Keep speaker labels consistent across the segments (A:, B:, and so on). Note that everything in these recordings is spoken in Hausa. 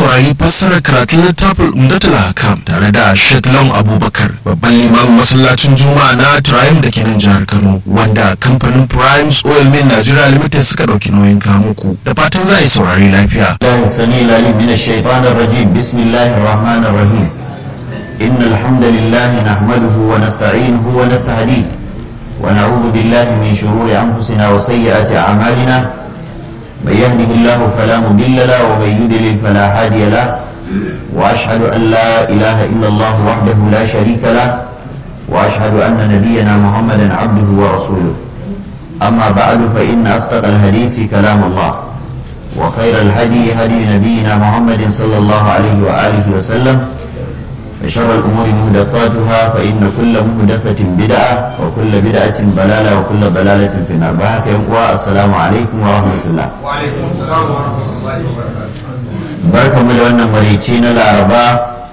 A: saurari fassarar karatun littafin umdatul hakam tare da Sheikh Long Abubakar babban limamin masallacin Juma'a na Triumph da ke nan jihar Kano wanda kamfanin Primes Oil Mill Nigeria Limited suka dauki nauyin kamuku da fatan za a yi saurari lafiya.
B: الله السميع العليم من الشيطان الرجيم بسم الله الرحمن الرحيم إن الحمد لله نحمده ونستعينه ونستهديه ونعوذ بالله من شرور أنفسنا وسيئات أعمالنا من يهده الله فلا مضل له ومن يضلل فلا هادي له وأشهد أن لا إله إلا الله وحده لا شريك له وأشهد أن نبينا محمدا عبده ورسوله أما بعد فإن أصدق الحديث كلام الله وخير الهدي هدي نبينا محمد صلى الله عليه وآله وسلم وشر الأمور محدثاتها فإن كل محدثة بدعة وكل بدعة ضلالة وكل ضلالة في النار بحك السلام عليكم ورحمة الله
C: وعليكم السلام ورحمة الله وبركاته
B: barka mu da wannan marici na laraba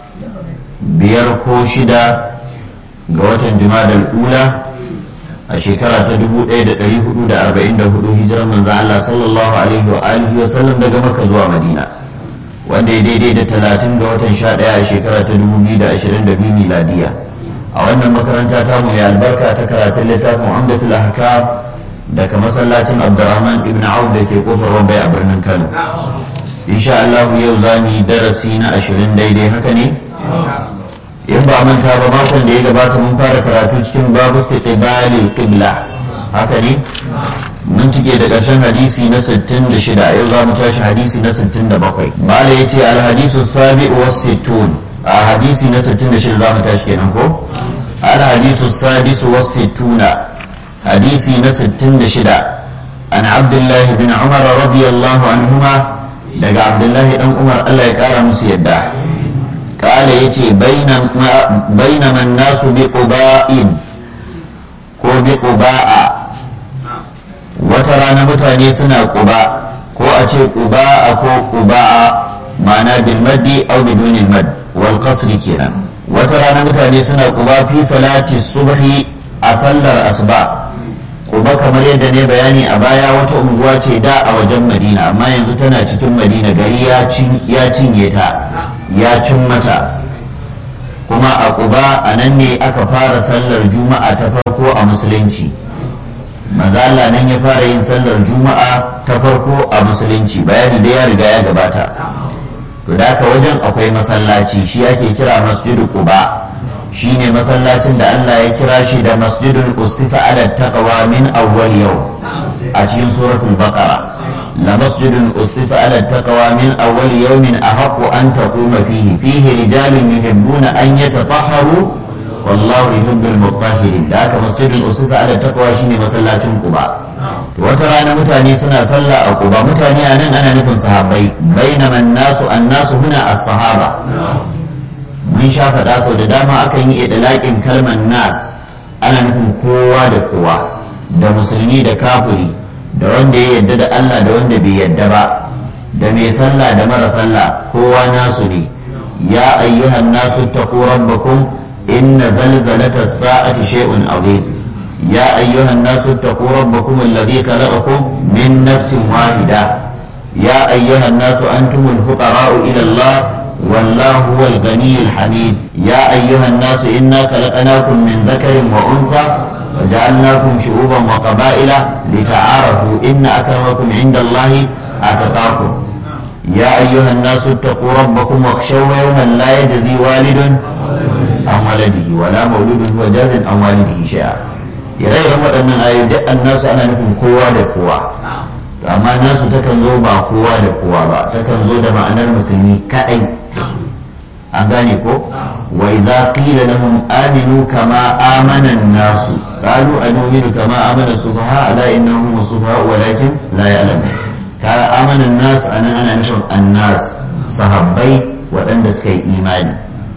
B: biyar ko shida ga watan jumadal ula a shekara ta 1444 hijirar manzan Allah sallallahu alaihi wa alihi wa sallam daga maka zuwa madina wanda ya daidai da 30 ga watan 11 a shekara ta 2022 miladiya a wannan makaranta ta mu ya albarka ta karatun littafin amdatul ahkam daga masallacin abdurrahman ibn auf da ke kofar wambai a birnin kano insha Allah yau za mu yi darasi na ashirin daidai haka ne in ba manta ba makon da ya gabata mun fara karatu cikin babu istiqbali qibla haka ne mun cike da ƙarshen hadisi na 66 yau za mu tashi hadisi na 67 mala yace al hadisu sabi'u was sittun a hadisi na 66 za mu tashi kenan ko al hadisu sadisu was sittuna hadisi na 66 an abdullahi bin umar radiyallahu anhuma daga abdullahi dan umar allah ya kara musu yadda kala ya ce bainaman nasu bi quba'in ko bi quba'a wata rana mutane suna quba ko a ce quba'a ko quba'a ma'ana bil maddi aw bidun al mad wal qasr kenan wata rana mutane suna quba fi salati subhi a sallar asuba Uba kamar yadda ne bayani a baya wata unguwa ce da a wajen Madina amma yanzu tana cikin Madina gari ya cinye ta ya cin mata kuma a Quba a nan ne aka fara sallar juma'a ta farko a musulunci mazala nan ya fara yin sallar juma'a ta farko a musulunci bayani da ya riga ya gabata to da wajen akwai masallaci shi ake kira masjidu Quba shine masallacin da Allah ya kira shi da masjidul ussisa ala taqwa min awwal yau a cikin suratul baqara la masjidul ussisa ala taqwa min awwal yawmin ahaqqu an taquma fihi fihi rijalun yuhibbuna an yatatahharu wallahu yuhibbul mutahhirin da haka masjidul ussisa ala taqwa shine masallacin quba to wata rana mutane suna sallah a quba mutane a nan ana nufin sahabbai bainaman nasu annasu huna as-sahaba mun sha faɗa sau da dama akan yi idalaƙin kalmar nas ana nufin kowa da kowa da musulmi da kafiri da wanda ya yadda da Allah da wanda bai yadda ba da mai sallah da mara sallah kowa nasu ne ya ayyuhan nasu taqu rabbakum inna zalzalata as-sa'ati shay'un azim ya ayyuhan nasu taqu rabbakum alladhi khalaqakum min nafsin wahida ya ayyuhan nasu antumul fuqara'u ila Allah والله هو الغني الحميد يا أيها الناس إنا خلقناكم من ذكر وأنثى وجعلناكم شعوبا وقبائل لتعارفوا إن أكرمكم عند الله أتقاكم يا أيها الناس اتقوا ربكم واخشوا يوما لا يجزي والد عن ولده ولا مولود هو جاز عن والده شيئا ire-iren waɗannan ayoyi annasu ana nufin kowa da kowa amma nasu takan zo ba kowa da kowa ba takan zo da ma'anar musulmi kaɗai an gane ko wa idza qila lahum aminu kama amana an-nasu qalu anu'minu kama amana sufaha ala innahum sufaha walakin la ya'lamun kara amana an-nas anan ana nufin an-nas sahabbai waɗanda suka yi imani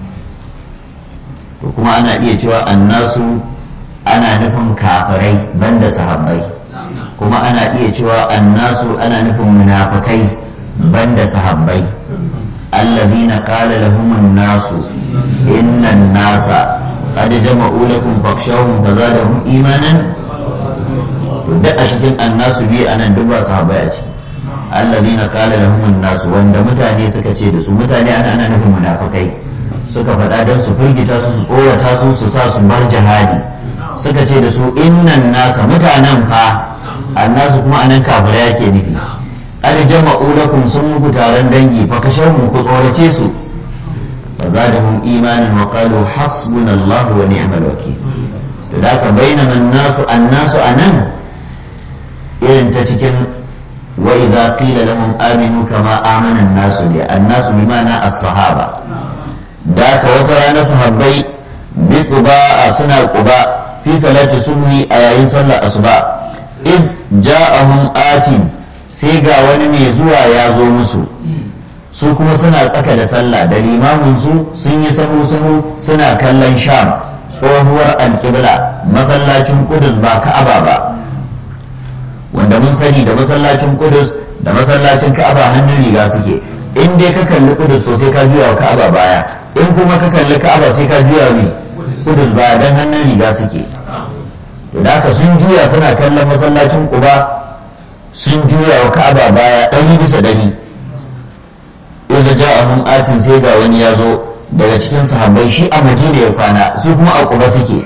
B: to kuma ana iya cewa annasu ana nufin kafirai banda sahabbai kuma ana iya cewa annasu ana nufin munafikai banda sahabbai الذين قال لهم الناس إن الناس قد جمعوا لكم فاخشوهم فزادهم إيمانا duk a cikin annasu biyu anan duk ba sahabbai a ciki allazina qala lahum an-nas wanda mutane suka ce da su mutane ana ana nufin munafikai suka faɗa don su firgita su su tsorata su su sa su bar jihadi suka ce da su innan nasa mutanen fa annasu kuma anan kafira yake nufi an jama'u lakum sun muku taron dangi fa kashahu ku tsorace su fa zadahum imanan wa qalu hasbunallahu wa ni'mal wakeel to da ka bainama annasu annasu anan irin ta cikin wa idza qila lahum aminu kama amana an-nasu li annasu bima'ana as-sahaba da ka wata rana sahabbai bi quba suna quba fi salati subhi a yayin sallar asuba id ja'ahum atin sai ga wani mai zuwa ya zo musu su kuma suna tsaka da sallah da limamin su sun yi sahu sahu suna kallon sham tsohuwar alkibla masallacin kudus ba ka'aba ba wanda mun sani da masallacin kudus da masallacin ka'aba hannun riga suke in dai ka kalli kudus to sai ka juya wa ka'aba baya in kuma ka kalli ka'aba sai ka juya ne kudus baya dan hannun riga suke to da haka sun juya suna kallon masallacin kuba sun juya wa ka'aba baya ɗari bisa ɗari idza ja'ahum atin sai ga wani ya zo daga cikin sahabbai shi a madina ya kwana su kuma a kuba suke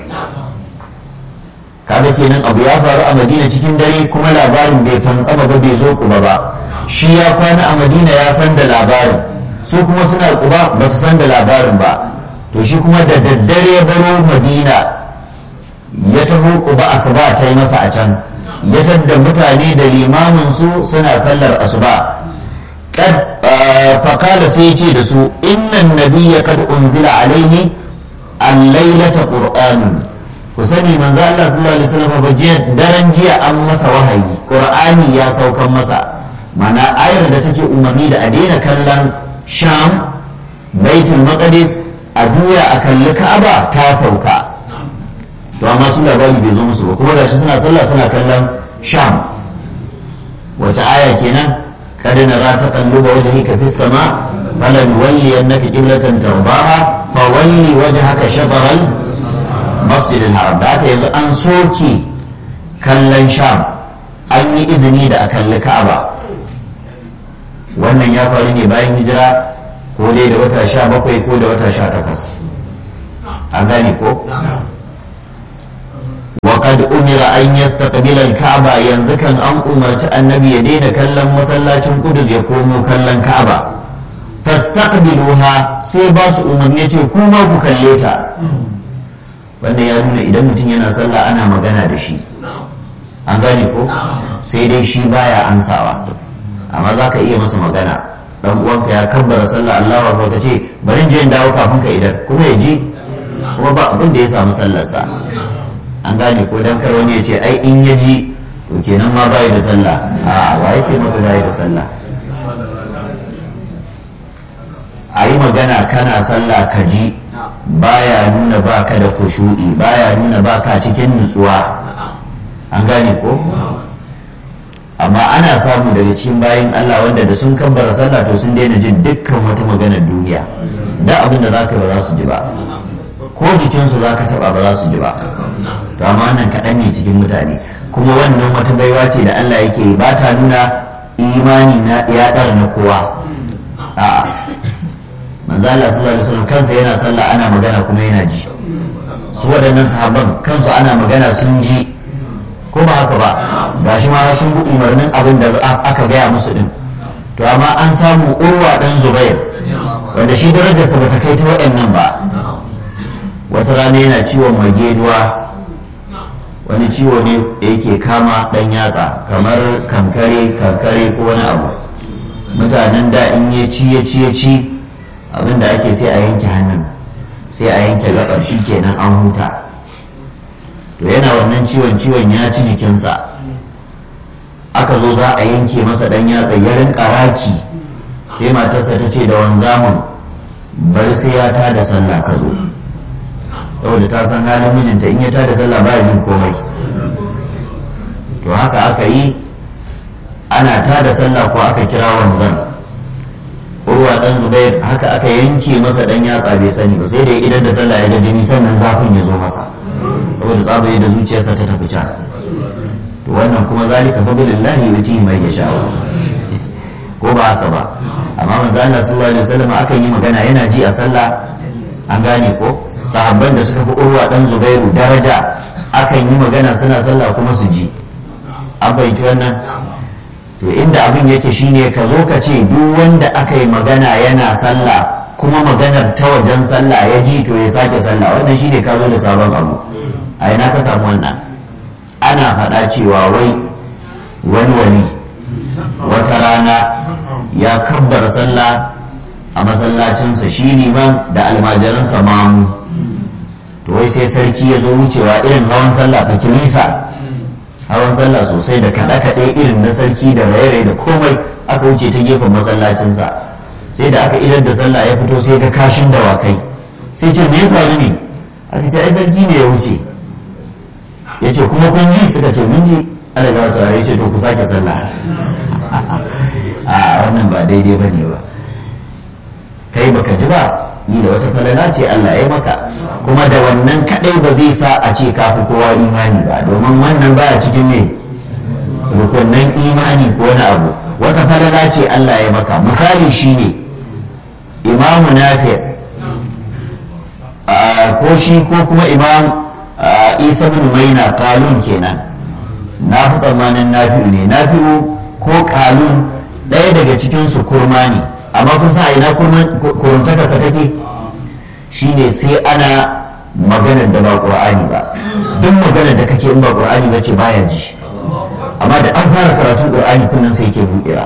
B: kaga kenan abu ya faru a madina cikin dare kuma labarin bai fantsama ba bai zo kuba ba shi ya kwana a madina ya san da labarin su kuma suna kuba ba su san da labarin ba to shi kuma da daddare ya baro madina ya taho kuba asuba ta yi masa a can ya tadda mutane da limamin su suna sallar asuba kad fakala sai ya ce da su innan nabiyya kad unzila alaihi al-lailata qur'anun ku sani manzo Allah sallallahu alaihi wasallam ba jiya daren jiya an masa wahayi qur'ani ya saukan masa mana ayar da take umarni da a daina kallon sham baitul maqdis a juya a kalli ka'aba ta sauka to amma su labari bai zo musu ba kuma gashi suna sallah suna kallon sham wace aya kenan kad nara taqalluba wajhika fis sama falan walli annaka qiblatan tarbaha fa walli wajhaka shatran masjid al-haram da haka yanzu an soke kallon sham an yi izini da a kalli ka'aba wannan ya faru ne bayan hijira ko dai da wata sha bakwai ko da wata sha takwas an gane ko وقد أمر أن يستقبل الكعبة ينزكا أن أمرت النبي يدين كلم مسلاتين قدس يقوم كلم كعبة فاستقبلوها سيباس أمر يتي كوما بكليتا wannan ya nuna idan mutum yana sallah ana magana da shi an gane ko sai dai shi baya ansawa amma za ka iya masa magana dan uwanka ya kabbara sallah Allah wa ka ce bari je in dawo kafin ka idan kuma ya ji kuma ba abin da ya samu sallarsa an gane ko dan kar wani ya ce ai in ya ji to kenan ma bai da sallah a wa ya ce maka bai da sallah a yi magana kana sallah ka ji baya nuna baka da kushu'i baya nuna baka cikin nutsuwa an gane ko amma ana samu daga cikin bayan Allah wanda da sun kabbara sallah to sun daina jin dukkan wata maganar duniya da abin da za ka yi ba za su ji ba ko jikinsu za ka taba ba za su ji ba to amma nan kaɗan ne cikin mutane kuma wannan wata baiwa ce da Allah yake ba ta nuna imani na ya ɗara na kowa a'a manzo Allah sallallahu alaihi wasallam kansa yana sallah ana magana kuma yana ji su waɗannan sahabban kansu ana magana sun ji ko ba haka ba gashi ma sun bi umarnin abin da aka gaya musu din to amma an samu urwa dan zubair wanda shi darajarsa bata kai ta waɗannan ba wata rana yana ciwon mageduwa wani ciwo ne da yake kama ɗan yatsa kamar kankare kankare ko wani abu mutanen da in ya ci ya ci ya ci abinda ake sai a yanke hannun sai a yanke gabar shi kenan an huta to yana wannan ciwon ciwon ya ci jikinsa aka zo za a yanke masa ɗan yatsa ya rinka raki sai matarsa ta ce da wanzamun bari sai ya tada sallah ka zo saboda ta san halin mijinta in ya tada sallah ba jin komai to haka aka yi ana tada sallah ko aka kira wanzan urwa dan zubair haka aka yanke masa dan yatsa bai sani ba sai da idan da sallah ya ga jini sannan zafin ya zo masa saboda tsabaye da zuciyarsa ta tafi can to wannan kuma zalika fadlillahi yuti mai yasha ko ba haka ba amma manzo Allah sallallahu alaihi wasallam akan yi magana yana ji a sallah an gane ko sahabban da suka fi urwa dan zubairu daraja akan yi magana suna sallah kuma su ji an fahimci wannan to inda abin yake shine ka zo ka ce duk wanda aka yi magana yana sallah kuma maganar ta wajen sallah ya ji to ya sake sallah wannan shine ka zo da sabon abu a ina ka samu wannan ana faɗa cewa wai wani wani wata rana ya kabbar sallah a masallacinsa shi liman da almajiransa mamu to wai sai sarki ya zo wucewa irin hawan sallah fa kilisa hawan sallah sosai da kaɗe-kaɗe irin na sarki da raye da komai aka wuce ta gefen masallacinsa sai da aka idar da sallah ya fito sai ga kashin dawakai sai ce me ya faru ne aka ce ai sarki ne ya wuce ya ce kuma kun yi suka ce mun ji ana ga wata ya ce to ku sake sallah a wannan ba daidai ba ne ba kai baka ji ba yi da wata falala ce Allah ya maka kuma da wannan kadai ba zai sa a ce kafi kowa imani ba domin wannan baya cikin ne rukunnan imani ko wani abu wata falala ce Allah ya maka misali shine imamu nafi ko shi ko kuma imam isa bin maina kalun kenan na fi tsammanin nafi'u ne nafi'u ko kalun ɗaya daga cikin su kurma ne amma kun sa ina kuruntakarsa take shine sai ana maganar da ba ƙur'ani ba duk maganar da kake in ba ƙur'ani ba ce baya ji amma da an fara karatun ƙur'ani kunnan sai yake buɗewa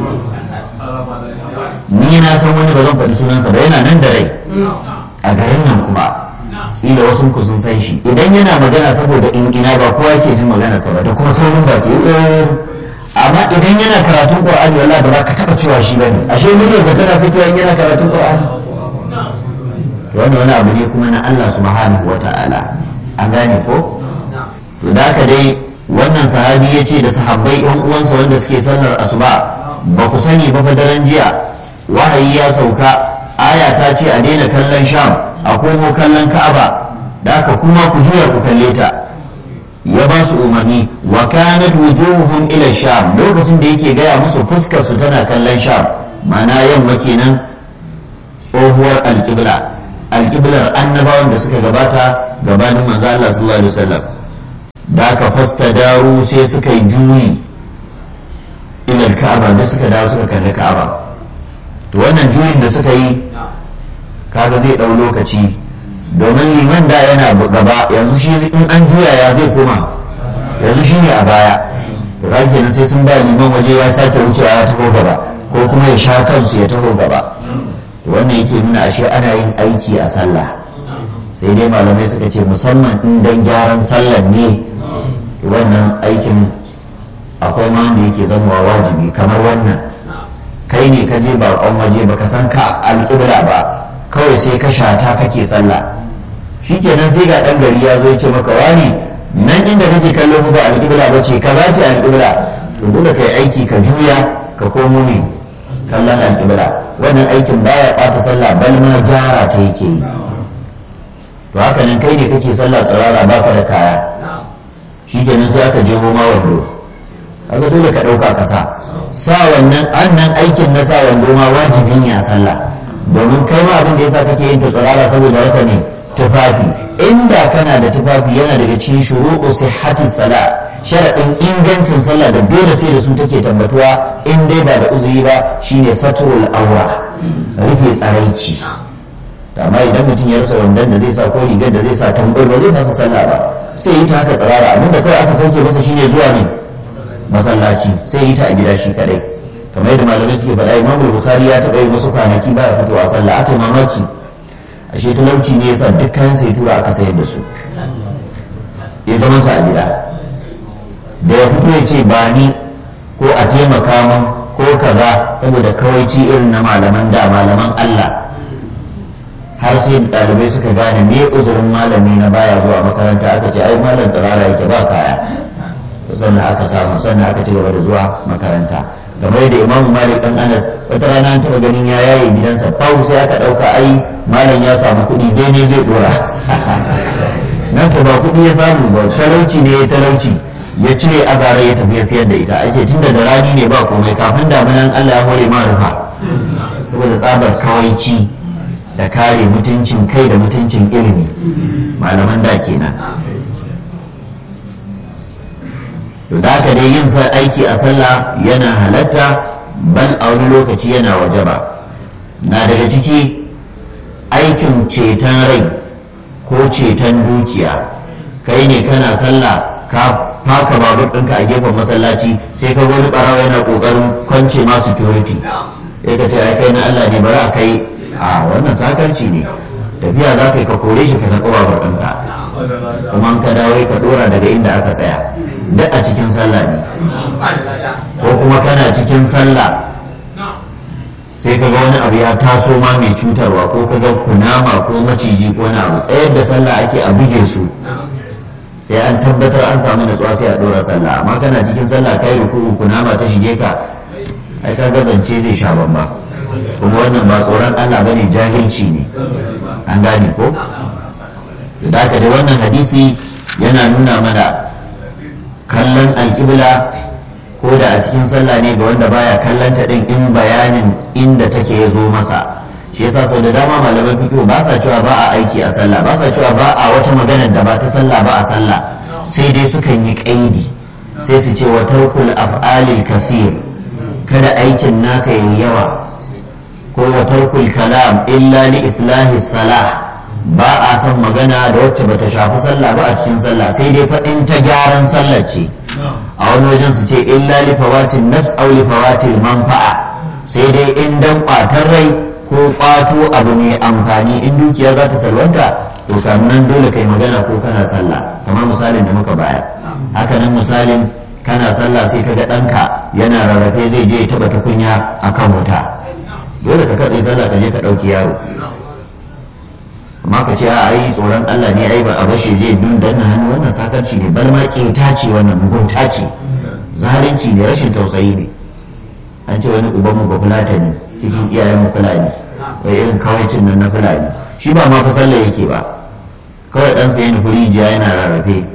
B: ni na san wani ba zan faɗi sunansa ba yana nan da rai a garin nan kuma ila wasu ku sun san shi idan yana magana saboda in ina ba kowa ke jin maganarsa ba da kuma saurin baki amma idan yana karatun qur'ani wallahi ba za ka taba cewa shi bane ashe muryarsa tana sakewa in yana karatun qur'ani wannan wani abu ne kuma na Allah subhanahu wata'ala an gane ko to da haka dai wannan sahabi ya ce da sahabbai yan uwansa wanda suke sallar asuba ba ku sani ba fa daren jiya wahayi ya sauka aya ta ce a daina kallon sham a komo kallon ka'aba da haka kuma ku juya ku kalle ta ya ba su umarni wa kanat wujuhum ila sham lokacin da yake gaya musu fuskar su tana kallon sham mana yamma kenan tsohuwar alƙibla alƙiblar annabawan da suka gabata gabanin manzo Allah sallallahu alaihi wasallam da aka fasta daru sai suka yi juyi ila ka'aba da suka dawo suka kalli ka'aba to wannan juyin da suka yi kaga zai ɗau lokaci domin liman da yana gaba yanzu shi in an juya ya zai koma yanzu shi ne a baya to ka kenan sai sun ba liman waje ya sake wucewa ya taho gaba ko kuma ya sha kansu ya taho gaba wannan yake nuna ashe ana yin aiki a sallah sai dai malamai suka ce musamman in dan gyaran sallar ne wannan aikin akwai ma wanda yake zama wajibi kamar wannan kai ne ka je baƙon waje baka san ka alƙibla ba kawai sai ka shata kake sallah shikenan sai ga ɗan gari ya zo ya ce maka wani nan inda kake kallo ba alƙibla ba ce kaza ce alƙibla to dole kai aiki ka juya ka komo ne kallon alƙibla wannan aikin baya ɓata sallah bal ma gyara ta yake yi to haka nan kai ne kake sallah tsirara baka da kaya shikenan sai aka je ma wando kaga dole ka ɗauka ka sa sa wannan annan aikin na sa wando ma wajibi ne a sallah domin kai ma abin da yasa kake yin ta tsirara saboda rasa ne tufafi inda kana da tufafi yana daga cikin shuruɗu sihhati sala sharaɗin ingancin sallah da dole sai da su take tabbatuwa in dai ba da uzuri ba shine satrul aura rufe tsaraici amma idan mutum ya rasa wandon da zai sa ko rigar da zai sa tambayi ba zai masa sallah ba sai yi ta haka tsirara abinda kawai aka sauke masa shine zuwa ne masallaci sai yi ta a gida shi kadai kamar yadda malamai suke faɗa imam bukhari ya taɓa yi wasu kwanaki ba ya fitowa sallah aka yi mamaki ashe talauci ne yasa duk kayan sai tura aka sayar da su ya zama sa a gida da ya fito ya ce ba ni ko a taimaka min ko kaza saboda kawaici irin na malaman da malaman Allah har sai ɗalibai suka gane me uzurin malami na baya zuwa makaranta aka ce ai malam tsirara yake ba kaya sannan aka samu sannan aka ci gaba da zuwa makaranta kamar da imamu malik dan anas wata rana an taɓa ganin ya yaye gidansa fau sai aka ɗauka ai malam ya samu kuɗi dai ne zai ɗora nan ko ba kuɗi ya samu ba talauci ne ya talauci ya cire azare ya tafi ya sayar da ita ake tunda da rani ne ba komai kafin damunan Allah ya hore ma rufa saboda tsabar kawaici da kare mutuncin kai da mutuncin ilimi malaman da kenan to da haka dai yin aiki a sallah yana halatta bal a wani lokaci yana wajaba na daga ciki aikin ceton rai ko ceton dukiya kai ne kana sallah ka faka babur ɗinka a gefen masallaci sai ka wani ɓarawa yana ƙoƙarin kwance ma security sai ka ce ai kai na Allah ne bari a kai a wannan sakarci ne tafiya za ka yi ka kore shi ka karɓi babur ɗinka kuma ka dawo ka ɗora daga inda aka tsaya duk a cikin sallah ne ko kuma kana cikin sallah sai ka ga wani abu ya taso ma mai cutarwa ko ka ga kunama ko maciji ko na abu tsayar da sallah ake a buge su sai an tabbatar an samu natsuwa sai a ɗora sallah amma kana cikin sallah kai ruku'u kunama ta shige ka ai ka gazance zai sha bamba kuma wannan ba tsoron Allah bane jahilci ne an gane ko da haka dai wannan hadisi yana nuna mana kallon alkibla ko da a cikin sallah ne ga wanda baya kallon ta din in bayanin inda take ya zo masa shi yasa sau da dama malaman fiqh ba sa cewa ba a aiki a sallah ba sa cewa ba a wata maganar da ba ta sallah ba a sallah sai dai sukan yi kaidi sai su ce wa tarkul af'alil kathir kada aikin naka yayi yawa ko wa tarkul kalam illa li islahi salah ba a son magana da wacce bata shafi sallah ba a cikin sallah sai dai faɗin ta gyaran sallah ce a wani wajen su ce illa li fawatin nafs aw li fawatil manfa'a sai dai in dan kwatar rai ko kwato abu mai amfani in dukiya za ta salwanta to nan dole kai magana ko kana sallah kamar misalin da muka bayar haka nan misalin kana sallah sai kaga ɗanka yana rarrafe zai je ya taɓa tukunya akan wuta dole ka katse sallah ka je ka ɗauki yaro amma ka ce a ai tsoron Allah ne ai ba a bashe je dun danna hannu wannan sakarci ne bar ma keta ce wannan mugunta ce zalunci ne rashin tausayi ne an ce wani uban mu ba fulata ne cikin iyayen mu fulani wai irin kawaicin nan na fulani shi ba ma fa sallah yake ba kawai dan sai nufi rijiya yana rarrafe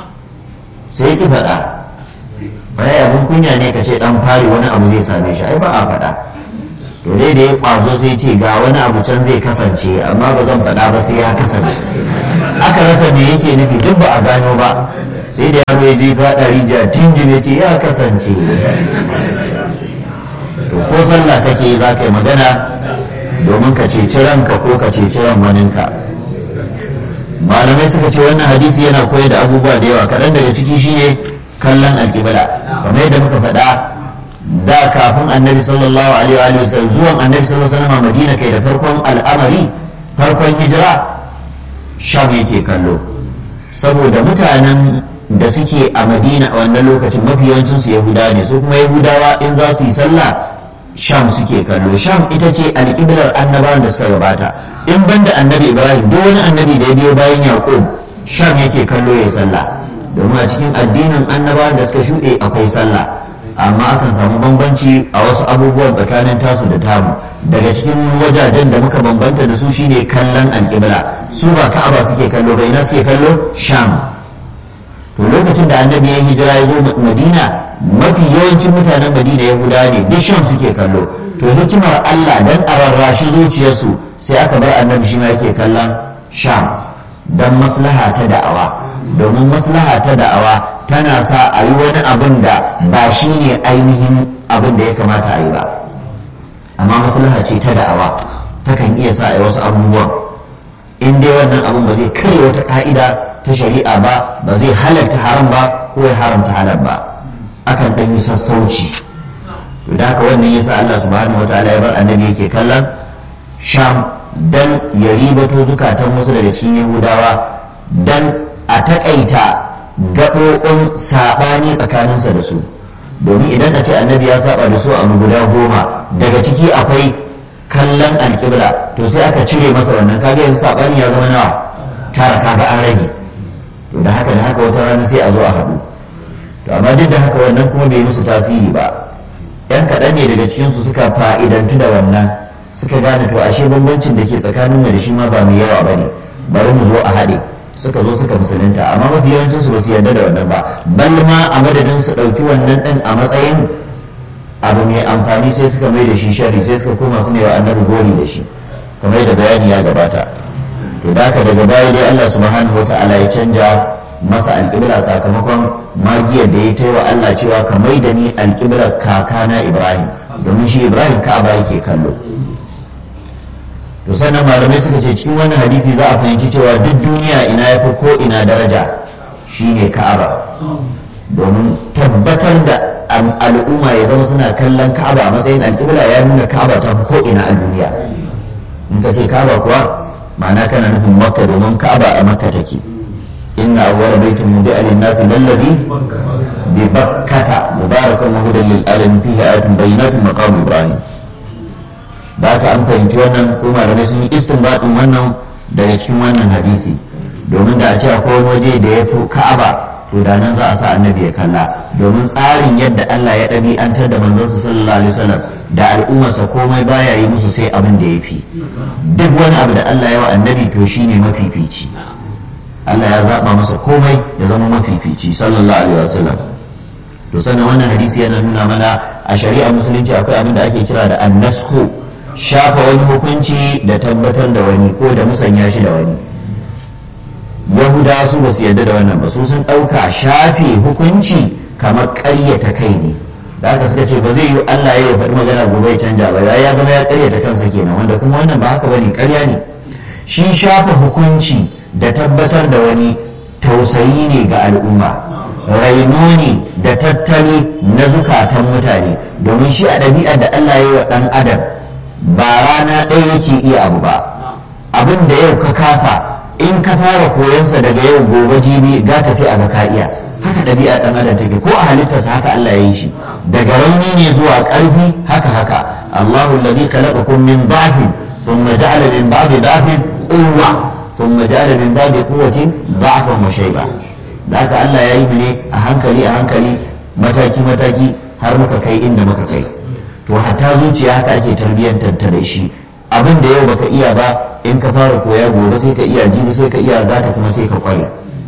B: sai ki faɗa baya abin kunya ne ka ce dan fari wani abu zai same shi ai ba a faɗa to dai da ya kwazo sai ce ga wani abu can zai kasance amma ba zan faɗa ba sai ya kasance aka rasa me yake nufi duk ba a gano ba sai da yaro ya je faɗa rijiya tinjime ce ya kasance to ko sallah kake za ka yi magana domin ka ceci ranka ko ka ceci ran waninka malamai suka ce wannan hadisi yana koyar da abubuwa da yawa kaɗan daga ciki shine kallon alƙibla kamar yadda muka faɗa da kafin annabi sallallahu alaihi wa sallam zuwan annabi sallallahu alaihi wa sallam madina kai da farkon al'amari farkon hijira sham yake kallo saboda mutanen da suke a madina a wannan lokacin mafi yawancin su yahudawa ne su kuma yahudawa in za su yi sallah sham suke kallo sham ita ce alƙiblar annabawan da suka gabata in banda annabi ibrahim duk wani annabi da ya biyo bayan yaqub sham yake kallo ya sallah domin a cikin addinin annabawan da suka shuɗe akwai sallah amma akan samu bambanci a wasu abubuwan tsakanin tasu da tamu daga cikin wajajen da muka bambanta da su shine kallon alƙibla su ba ka'aba suke kallo bai na suke kallo sham to lokacin da annabi ya hijira ya zo madina mafi yawancin mutanen madina yahuda ne duk sham suke kallo to hikimar allah dan a rarrashi zuciyarsu sai aka bar annabi shi ma yake kallon sham don maslaha ta da'awa domin maslaha ta da'awa tana sa a yi wani abin da ba shi ne ainihin abin da ya kamata a yi ba amma maslaha ce ta da'awa takan iya sa a yi wasu abubuwan in dai wannan abin ba zai kai wata ka'ida ta shari'a ba ba zai halarta haram ba ko ya haramta halal ba akan ɗan yi sassauci to da haka wannan yasa Allah subhanahu wataala ya bar annabi yake kallon sham dan ya ribato zukatan wasu daga cikin yahudawa dan a takaita gaɓoɓin saɓani tsakaninsa da su domin idan a ce annabi ya saba da su a guda goma daga ciki akwai kallon alƙibla to sai aka cire masa wannan kaga yanzu saɓani ya zama nawa tara kaga an rage to da haka da haka wata rana sai a zo a haɗu to amma duk da haka wannan kuma bai musu tasiri ba yan kaɗan ne daga cikinsu suka fa'idantu da wannan suka gane to ashe bambancin da ke tsakanin mu da shi ma ba mai yawa ba ne bari mu zo a haɗe suka zo suka musulunta amma mafi yawancin su ba su yarda da wannan ba bal ma a madadin su ɗauki wannan ɗin a matsayin abu mai amfani sai suka mai da shi shari sai suka koma su ne wa annabi gori da shi kamar da bayani ya gabata to da haka daga baya dai Allah subhanahu wata'ala ya canja masa alƙibla sakamakon magiyar da ya ta wa Allah cewa ka mai da ni alƙiblar kakana Ibrahim domin shi Ibrahim ka'aba yake kallo to sannan malamai suka ce cikin wannan hadisi za a fahimci cewa duk duniya ina ya fi ko ina daraja shine ka'aba domin tabbatar da al'umma ya zama suna kallon ka'aba a matsayin alƙibla ya nuna ka'aba ta fi ko ina a duniya in ka ce ka'aba kuwa ma'ana kana nufin makka domin ka'aba a makka take inna awwala baitin mudi'a lin-nasi lallabi bi bakkata mubarakan wa hudan lil alamin fihi ayatun bayyinatun maqam ibrahim da haka an fahimci wannan ko malamai sun yi istinbadin wannan daga cikin wannan hadisi domin da a ce akwai wani waje da ya fi ka'aba to da nan za a sa annabi ya kalla domin tsarin yadda Allah ya ɗabi'antar da manzonsa sallallahu alaihi wasallam da al'ummarsa komai baya yi musu sai abin da ya fi duk wani abu da Allah ya wa annabi to shine mafifici Allah ya zaba masa komai ya zama mafifici sallallahu alaihi wasallam to sannan wannan hadisi yana nuna mana a shari'a musulunci akwai abin da ake kira da annasku shafa wani hukunci da tabbatar da wani ko da musanya shi da wani yahudawa su ba su yarda da wannan ba su sun ɗauka shafe hukunci kamar ƙaryata kai ne da aka suka ce ba zai yi Allah ya faɗi magana gobe ya canja ba ya zama ya ƙaryata kansa kenan wanda kuma wannan ba haka bane ƙarya ne shi shafa hukunci da tabbatar da wani tausayi ne ga al'umma raino ne da tattali na zukatan mutane domin shi a ɗabi'ar da Allah ya yi wa ɗan adam ba rana ɗaya yake iya abu ba abin da yau ka kasa in ka fara koyansa daga yau gobe jibi gata sai a ga ka iya haka ɗabi'ar ɗan adam take ko a halittarsa haka Allah ya yi shi daga rauni ne zuwa ƙarfi haka haka Allahu alladhi khalaqakum min dha'fin thumma ja'ala min ba'di dha'fin quwwa thumma ja'ala min ba'di quwwatin dha'fan wa shayba da haka Allah ya yi mu ne a hankali a hankali mataki mataki har muka kai inda muka kai to hatta zuciya haka ake tarbiyyantar ta da shi abin da yau baka iya ba in ka fara koya gobe sai ka iya jibi sai ka iya gata kuma sai ka kware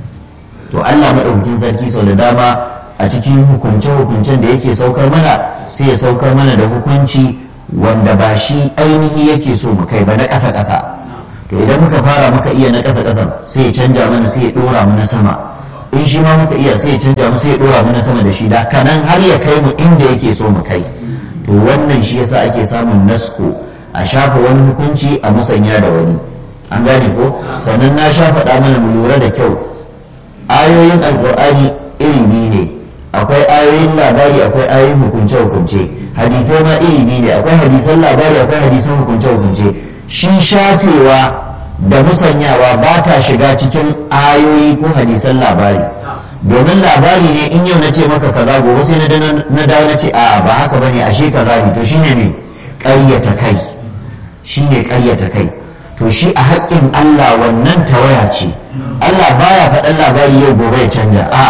B: to Allah madaukakin sarki sau da dama a cikin hukunce hukuncen da yake saukar mana sai ya saukar mana da hukunci wanda ba shi ainihi yake so mu kai ba na ƙasa ƙasa to idan muka fara muka iya na ƙasa ƙasan sai ya canja mana sai ya ɗora mu na sama in shi ma muka iya sai ya canja mu sai ya ɗora mu na sama da shi da kanan har ya kai mu inda yake so mu kai to wannan shi yasa ake samun nasko a shafa wani hukunci a musanya da wani an gane ko sannan na sha faɗa mana mu lura da kyau ayoyin alkur'ani iri biyu ne akwai ayoyin labari akwai ayoyin hukunce hukunce hadisai ma iri biyu ne akwai hadisan labari akwai hadisan hukunce hukunce shi shafewa da musanyawa ba ta shiga cikin ayoyi ko hadisan labari domin labari ne in yau na ce maka kaza gobe sai na dawo na ce a ba haka bane ashe kaza ne to shine ne ƙaryata kai shine ƙaryata kai to shi a haƙƙin Allah wannan tawaya ce Allah baya faɗan labari yau gobe ya canja a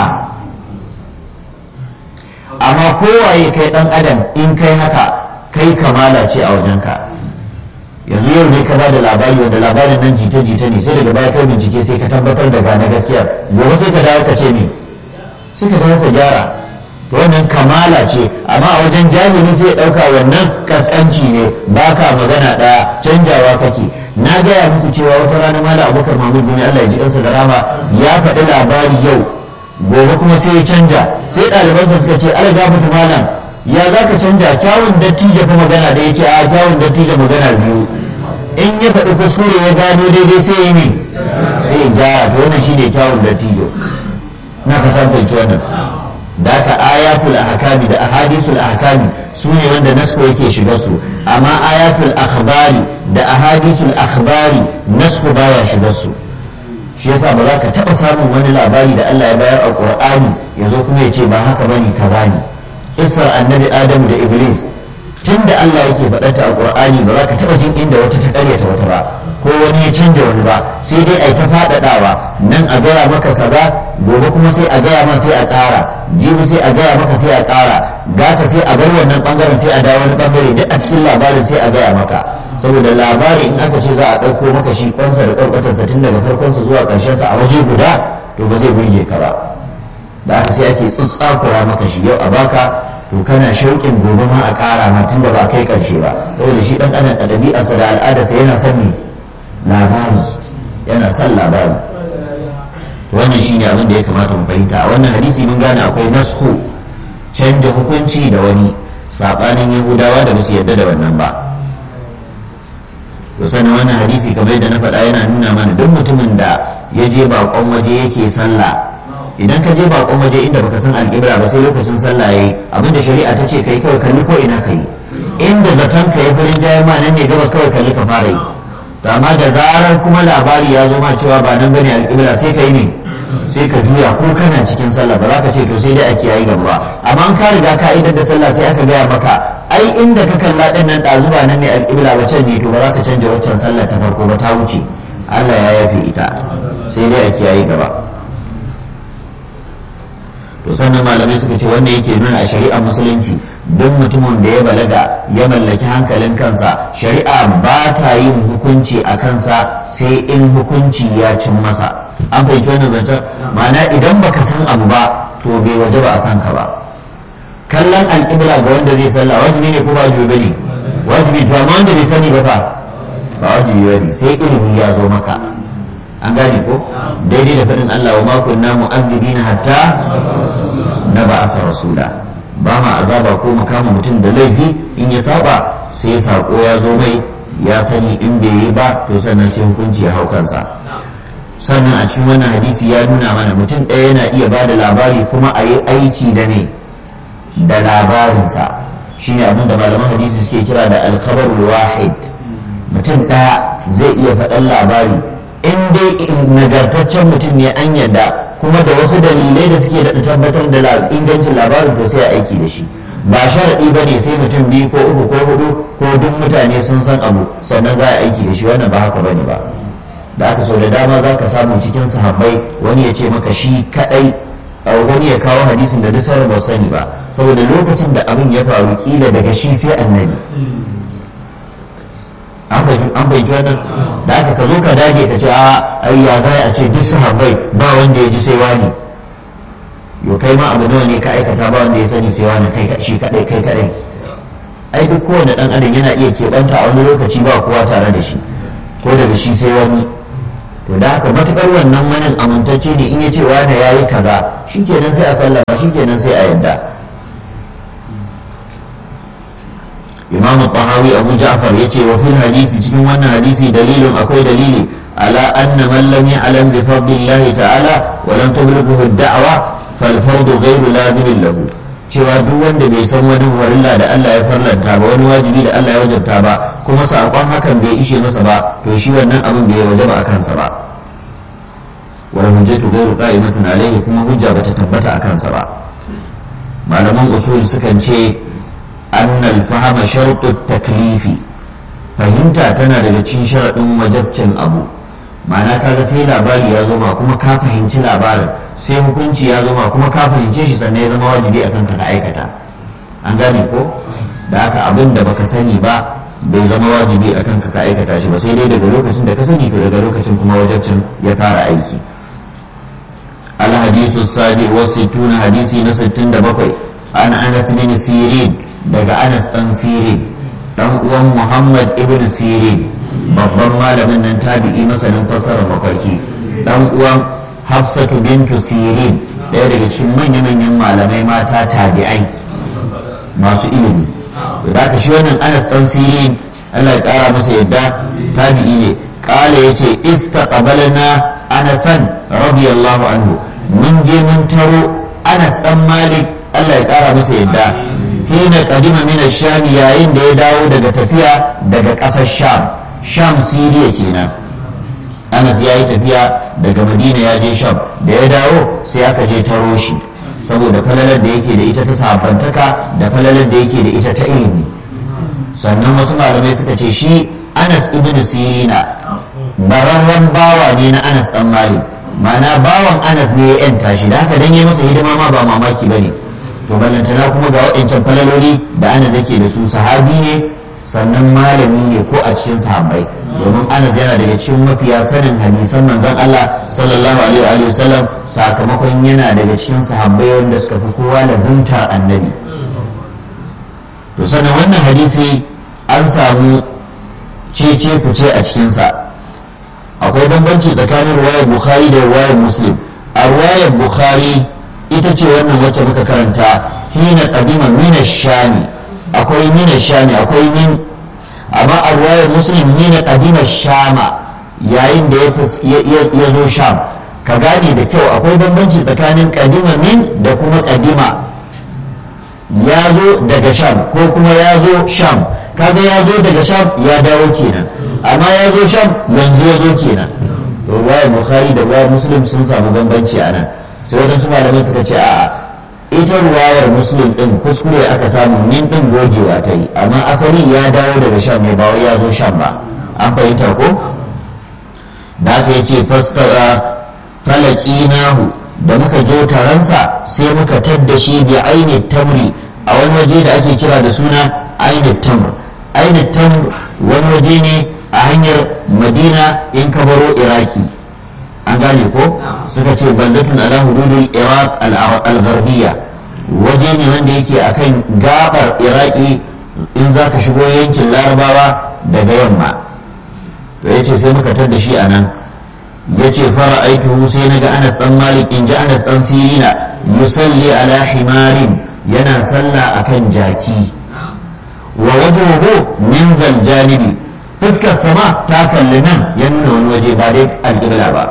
B: amma kowaye kai ɗan adam in kai haka kai kamala ce a wajenka yanzu yau ne ka ba da labari wanda labarin nan jita-jita ne sai daga baya kai bincike sai ka tabbatar da gane gaskiya gobe sai ka dawo ka ce ne sai ka dawo ka gyara to wannan kamala ce amma a wajen jahili sai ya ɗauka wannan kaskanci ne ba ka magana ɗaya canjawa kake na gaya muku cewa wata rana mala abubakar mahmud bin allah ya ji kansa da rama ya faɗi labari yau gobe kuma sai ya canja sai ɗalibansa suka ce ala gafata malam ya za ka canja kyawun dattijo fa magana da ya ce a kyawun dattijo magana biyu in ya faɗi kuskure ya gano daidai sai ya ne sai ya gyara to wannan shine kyawun dattijo na ka tabbaci wannan da aka ayatul ahkami da ahadisul ahkami su ne wanda nasko yake shiga su amma ayatul akhbari da ahadisul akhbari nasko baya shiga su shi yasa ba za ka taɓa samun wani labari da Allah ya bayar a Qur'ani ya zo kuma ya ce ba haka bane kaza ne isar annabi Adamu da Iblis tun da Allah yake faɗata a Qur'ani ba za ka taɓa jin inda wata ta ƙaryata wata ba ko wani ya canja wani ba sai dai a yi ta faɗaɗawa nan a gaya maka kaza gobe kuma sai a gaya ma sai a ƙara jibi sai a gaya maka sai a ƙara gata sai a bar wannan ɓangaren sai a dawo wani ɓangare duk a cikin labarin sai a gaya maka saboda labari in aka ce za a ɗauko maka shi kwansa da ƙwarƙwatarsa tun daga farkonsa zuwa ƙarshensa a waje guda to ba zai burge ka ba da aka sai ake tsutsakura maka shi yau a baka to kana shauƙin gobe ma a ƙara ma tun da ba a kai ƙarshe ba saboda shi ɗan adam a ɗabi'arsa da al'adarsa yana son ne labari yana son labari wannan shi ne abin da ya kamata mu fahimta a wannan hadisi mun gane akwai nasku canja hukunci da wani saɓanin yahudawa da ba su yarda da wannan ba to sannan wannan hadisi kamar yadda na faɗa yana nuna mana duk mutumin da ya je baƙon waje yake sallah idan ka je baƙon waje inda baka san alƙibla ba sai lokacin sallah yayi abinda shari'a ta ce kai kawai kalli ko ina kai inda zaton ka ya furin jayen ma nan ne gabas kawai kalli ka fara yi to amma da zarar kuma labari ya zo ma cewa ba nan bane alƙibla sai ka yi ne sai ka juya ko kana cikin sallah ba za ka ce to sai dai a kiyaye gaba amma an ka riga ka idar da sallah sai aka gaya maka ai inda ka kalla din nan ɗazu ba nan ne alƙibla ba can ne to ba za ka canja waccan sallar ta farko ba ta wuce Allah ya yafe ita sai dai a kiyaye gaba to sannan malamai suka ce wannan yake nuna a shari'ar musulunci duk mutumin da ya balaga ya mallaki hankalin kansa shari'a ba ta yin hukunci a kansa sai in hukunci ya cin masa an fahimci wannan zancen ma'ana idan baka san abu ba to bai waje ba a kanka ba kallon alƙibla ga wanda zai sallah wajibi ne ko ba wajibi bane wajibi to amma wanda bai sani ba fa ba wajibi bane sai ilimi ya zo maka an gane ko daidai da faɗin Allah wa ma kunna mu'azzibina hatta na ba'atha rasula ba ma azaba ko mu kama mutum da laifi in ya saba sai sako ya zo mai ya sani in bai yi ba to sannan sai hukunci ya hau kansa sannan a cikin wannan hadisi ya nuna mana mutum ɗaya yana iya ba da labari kuma a yi aiki da ne da labarinsa shine abin da malaman hadisi suke kira da alkabar wahid mutum ɗaya zai iya faɗan labari in dai nagartaccen mutum ne an yadda kuma da wasu dalilai da suke daɗa tabbatar da ingancin labarin to sai a aiki da shi ba sharaɗi ba ne sai mutum biyu ko uku ko hudu ko duk mutane sun san abu sannan za a aiki da shi wannan ba haka bane ba da aka sau da dama za ka samu cikin sahabbai wani ya ce maka shi kaɗai wani ya kawo hadisin da duk sauran ba sani ba saboda lokacin da abin ya faru kila daga shi sai annabi an bai wannan da aka ka zo ka dage ka ce a ai ya za a ce duk sahabbai ba wanda ya ji sai wani yo kai ma abu nawa ne ka aikata ba wanda ya sani sai wani kai shi kadai kai kadai ai duk kowane dan adam yana iya keɓanta a wani lokaci ba kowa tare da shi ko daga shi sai wani to da haka matukar wannan manin amintacce ne in ya ce wani ya yi kaza shikenan sai a sallama shikenan sai a yadda imam tahawi abu ja'far yace wa fil hadisi cikin wannan hadisi dalilin akwai dalili ala anna man lam ya'lam bi fadlillahi ta'ala wa lam tublughu ad-da'wa fal fardu ghayru lazimin lahu cewa duk wanda bai san wani farilla da Allah ya farlanta ba wani wajibi da Allah ya wajabta ba kuma sakon hakan bai ishe masa ba to shi wannan abin bai wajaba a kansa ba wal hujjatu ghayru qa'imatun alayhi kuma hujja bata tabbata a kansa ba malaman usul sukan ce annal fahama shartu taklifi fahimta tana daga cikin sharaɗin wajabcin abu ma'ana kaga sai labari ya zo ma kuma ka fahimci labarin sai hukunci ya zo ma kuma ka fahimce shi sannan ya zama wajibi akan ka aikata an gane ko da haka abin da baka sani ba bai zama wajibi akan ka aikata shi ba sai dai daga lokacin da ka sani to daga lokacin kuma wajabcin ya fara aiki الحديث السابع والستون حديثي نستن دبقي عن أنس بن سيرين daga Anas ɗan Sirin ɗan uwan Muhammad ibn Sirin babban malamin nan tabi'i masanin fassarar mafarki ɗan uwan Hafsatu bintu Sirin ɗaya daga cikin manya-manyan malamai mata tabi'ai masu ilimi da ka shi wannan Anas ɗan Sirin Allah ya ƙara masa yadda tabi'i ne ƙala ya ce istaqbalna Anasan radiyallahu anhu mun je mun taro Anas ɗan Malik Allah ya ƙara masa yadda hina kadima min sham yayin da ya dawo daga tafiya daga ƙasar sham sham siriya kenan anas ya yi tafiya daga madina ya je sham da ya dawo sai aka je taro shi saboda falalar da yake da ita ta sabantaka da falalar da yake da ita ta ilimi sannan wasu malamai suka ce shi anas ibn sirina bararren bawa ne na anas dan malik ma'ana bawan anas ne ya yanta shi da haka dan yi masa hidima ma ba mamaki bane to ballantana kuma ga waɗancan falaloli da ana zake da su sahabi ne sannan malami ne ko a cikin sahabbai domin anas yana daga cikin mafiya sanin hadisan manzon Allah sallallahu alaihi wa sallam sakamakon yana daga cikin sahabbai wanda suka fi kowa lazimtar annabi to sanin wannan hadisi an samu cece kuce a cikinsa akwai bambanci tsakanin ruwayar bukhari da ruwayar muslim a ruwayar bukhari ita ce wannan wacce muka karanta hina qadima min shami akwai min shami akwai min amma a ruwayar muslim hina qadima shama yayin da ya zo sham ka gane da kyau akwai bambanci tsakanin qadima min da kuma qadima ya zo daga sham ko kuma ya zo sham kaga ya zo daga sham ya dawo kenan amma ya zo sham yanzu ya zo kenan ruwayar bukhari da ruwayar muslim sun samu bambanci a nan sai waɗansu malamai suka ce a ita ruwayar muslim din kuskure aka samu min din gogewa ta yi amma asali ya dawo daga sham ne ba wai ya zo sham ba an fahimta ko da aka yi ce fastara falaki nahu da muka jo taransa sai muka tadda shi bi aini tamri a wani waje da ake kira da suna aini tamr aini tamr wani waje ne a hanyar madina in ka baro iraki an gane ko suka ce baldatun ala hududul iraq al-gharbiyya waje ne wanda yake akan gabar iraki in za ka shigo yankin larabawa daga yamma to ya ce sai muka tadda shi a nan ya ce fara aituhu sai na ga anas dan malik in ji anas dan sirina yusalli ala himarin yana sallah akan jaki wa wajhuhu min zal janibi fuskar sama ta kalli nan ya nuna wani waje ba dai alƙibla ba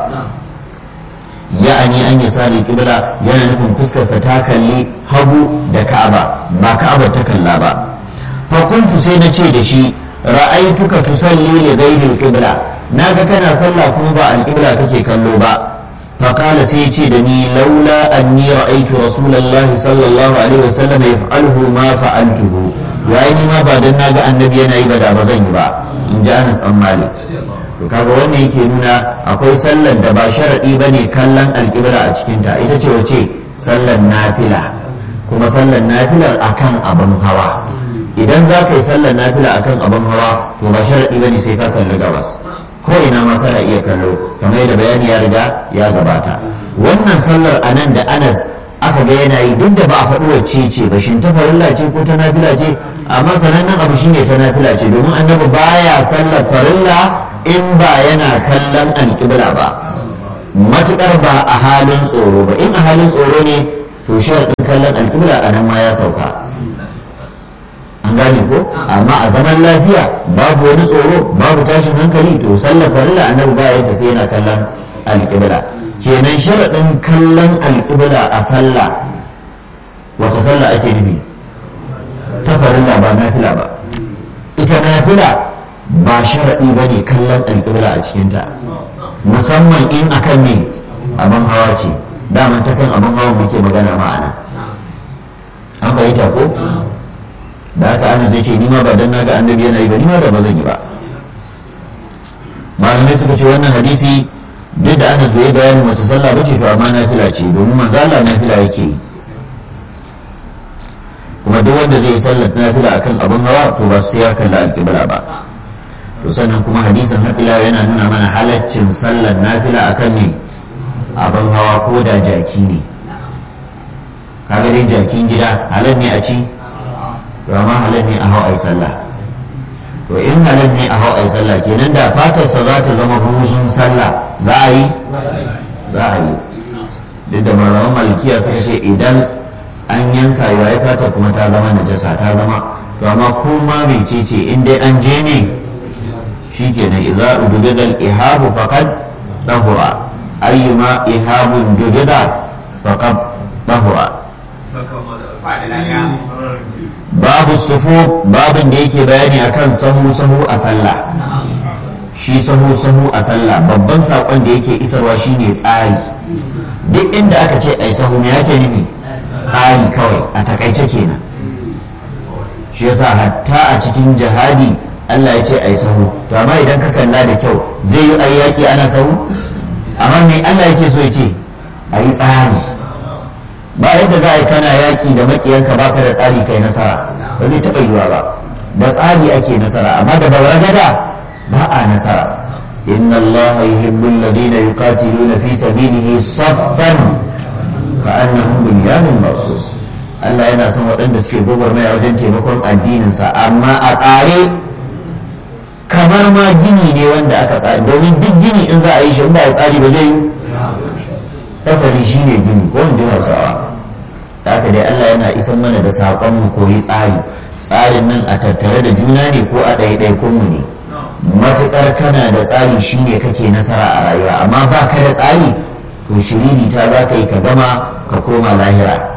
B: ya'ani an yi sari kibla yana nufin fuskarsa ta kalli hagu da ka'aba ba ka'aba ta kalla ba fa kuntu sai na ce da shi ra'aituka tusalli li ghairi al naga kana sallah kuma ba al-qibla kake kallo ba fa qala sai ya ce da ni laula anni ra'aitu rasulullahi sallallahu alaihi wasallam yaf'aluhu ma fa'altuhu yayi ni ma ba dan naga annabi yana yi ba da ba zan yi ba in ji Anas an Malik to kaga wannan yake nuna akwai sallar da ba sharadi bane kallon alƙibla a cikin ta ita ce wace sallar nafila kuma sallar nafilar akan abin hawa idan za ka yi sallar nafila akan abin hawa to ba sharadi bane sai ka kalli gabas ko ina ma kana iya kallo kamar yadda bayani ya riga ya gabata wannan sallar anan da Anas aka ga yana yi duk da ba a faɗi wacce ce ba shin ta farilla ce ko ta nafila ce amma sanannen abu shine ta nafila ce domin annabi baya sallar farilla in ba yana kallon alƙibla ba matuƙar ba a halin tsoro ba in a halin tsoro ne to sharaɗin kallon alƙibla a nan ma ya sauka an gane ko amma a zaman lafiya babu wani tsoro babu tashin hankali to sallar farilla annabi baya ta sai yana kallon alƙibla kenan sharaɗin kallon alƙibla a sallah wata sallah ake nufi ta farilla ba nafila ba ita nafila ba sharaɗi ba ne kallon alƙibla a cikinta musamman in akan ne abin hawa ce daman ta kan abin hawa muke magana ma'ana an bayyanta ko da haka ana zai ce ni ma ba dan naga annabi yana yi ba ni ma da ba zan yi ba malamai suka ce wannan hadisi duk da anas bai bayani wace sallah ba ce to amma nafila ce domin manzo Allah nafila yake yi kuma duk wanda zai yi sallar nafila akan abin hawa to ba sai ya kalla alƙibla ba to sannan kuma hadisin haɗila yana nuna mana halaccin sallar nafila akan ne abin hawa ko da jaki ne kaga dai jakin gida halal ne a ci to amma halal ne a hau ai sallah to in halal ne a hau ai sallah kenan da fatarsa za ta zama buzun sallah za a yi za a yi duk da malaman malikiya suka ce idan an yanka yayi fatar kuma ta zama najasa ta zama to amma kuma mai ce in dai an je ne shikenan idza udida al-ihabu faqad tahura ayyuma ihabun dudida faqad tahura babu sufu babin da yake bayani akan sahu sahu a sallah shi sahu sahu a sallah babban sakon da yake isarwa shine tsari duk inda aka ce ai sahu me yake nufi tsari kawai a takaice kenan shi yasa hatta a cikin jihadi Allah ya ce ai sahu to amma idan ka kalla da kyau zai yi ai yaki ana sahu amma me Allah yake so ya ce ayi tsari ba yadda za a yi kana yaki da makiyanka baka da tsari kai nasara ba zai taɓa yiwa ba da tsari ake nasara amma da bauragada ba a nasara inna allaha yuhibbu alladhina yuqatiluna fi sabilihi saffan ka'annahum bunyanun marsus Allah yana son waɗanda suke gwagwarmaya wajen taimakon addininsa amma a tsare kamar ma gini ne wanda aka tsari domin duk gini in za a yi shi in ba a tsari ba zai yi fasali shi ne gini ko in ji hausawa haka dai Allah yana isan mana da saƙon mu koyi tsari tsarin nan a tattare da juna ne ko a ɗaiɗaikun mu ne matuƙar kana da tsari shine kake nasara a rayuwa amma ba ka da tsari to shiriri ta za ka yi ka gama ka koma lahira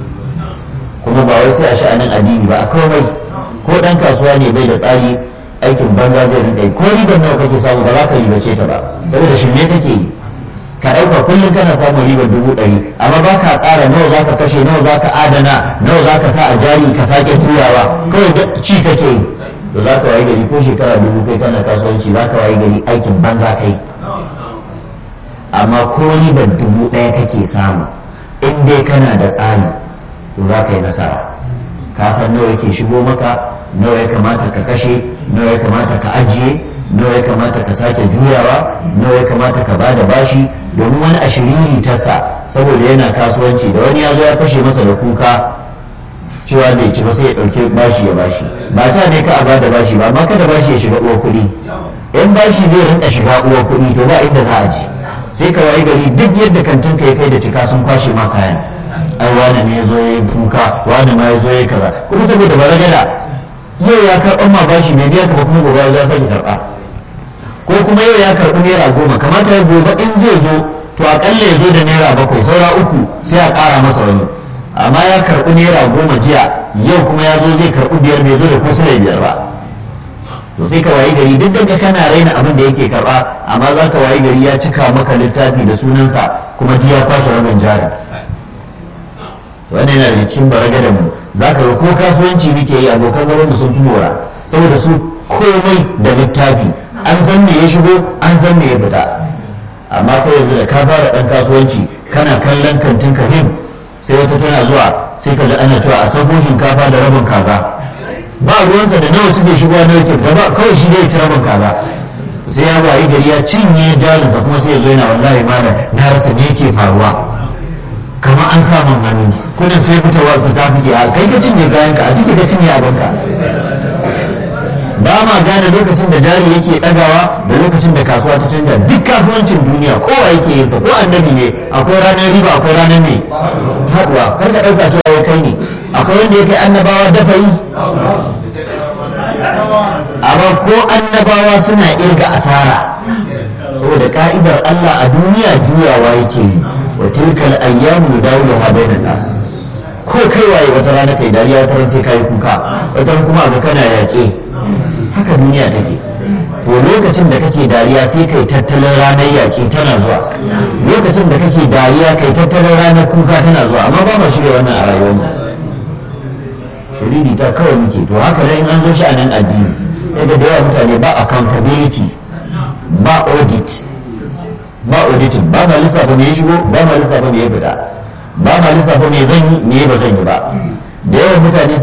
B: kuma ba wai sai a sha'anin addini ba a komai ko ɗan kasuwa ne bai da tsari aikin banza zai rinka yi ko ribar nawa kake samu ba za ka ribace ta ba saboda shirme kake yi ka ɗauka kullum kana samun ribar dubu ɗari amma ba ka tsara nawa za ka kashe nawa za ka adana nawa za ka sa a jari ka sake turawa kawai da ci kake yi to za ka wayi gari ko shekara dubu kai kana kasuwanci za ka wayi gari aikin banza kai amma ko ribar dubu ɗaya kake samu in dai kana da tsari to za ka yi nasara ka san nawa yake shigo maka nawa ya kamata ka kashe nawa ya kamata ka ajiye nawa ya kamata ka sake juyawa nawa ya kamata ka ba da bashi domin wani ashiriri ta sa saboda yana kasuwanci da wani ya zo ya fashe masa da kuka cewa bai ci ba sai ya ɗauke bashi ya bashi ba ta ne ka a ba da bashi ba amma kada bashi ya shiga uwa kuɗi in bashi zai rinka shiga uwa kuɗi to ba inda za a ji sai ka wayi gari duk yadda kantin ka ya kai da cika sun kwashe ma kayan ai wani ne ya zo ya yi kuka wani ma ya zo ya yi kaza kuma saboda baragada yau ya karɓar ma bashi mai biya ka ba kuma gobe ya sake karɓa ko kuma yau ya karɓi naira goma kamata ya gobe in zai zo to akalla ya zo da naira bakwai saura uku sai a ƙara masa wani amma ya karɓi naira goma jiya yau kuma ya zo zai karɓi biyar bai zo da ko sai biyar ba to sai ka wayi gari duk daga kana raina abin da yake karɓa amma za ka wayi gari ya cika maka littafi da sunansa kuma duk ya kwashe rabin jari wannan yana da cikin baragada mu za ka ga ko kasuwanci muke yi abokan zaman mu sun fi mora saboda su komai da littafi an san me ya shigo an san me ya fita amma kai yanzu da ka fara dan kasuwanci kana kallon kantin kahim sai wata tana zuwa sai ka ji ana cewa a tabo shinkafa da rabin kaza ba ruwansa da nawa suke shigowa na yake gaba kawai shi zai ci rabin kaza sai ya wayi gari ya cinye jarinsa kuma sai ya zo yana wallahi malam na rasa me yake faruwa kamar an samun hannu kudin sai fitowa fita suke a kai ka cinye kayan ka a ciki ka cinye abinka ba ma gane lokacin da jari yake dagawa da lokacin da kasuwa ta canja duk kasuwancin duniya kowa yake yin sa ko annabi ne akwai ranar riba akwai ranar ne haduwa kar ka dauka cewa wai kai ne akwai wanda ya kai annabawa dafa yi amma ko annabawa suna irga asara saboda ka'idar Allah a duniya juyawa yake yi wa tilkal ayyamu nudawluha bainan nas ko kai waye wata rana kai dariya wata ran sai kai kuka wata ran kuma ga kana yaƙe haka duniya take to lokacin da kake dariya sai kai tattalin ranar yaƙe tana zuwa lokacin da kake dariya kai tattalin ranar kuka tana zuwa amma ba ma shirya wannan a rayuwar mu shiriri ta kawai muke to haka dai in an zo shi a nan addini daga da yawa mutane ba accountability ba audit ba auditing ba ma lissafa me ya shigo ba ma lissafa me ya fita ba ma lissafa me zan yi me ba zan yi ba da yawan mutane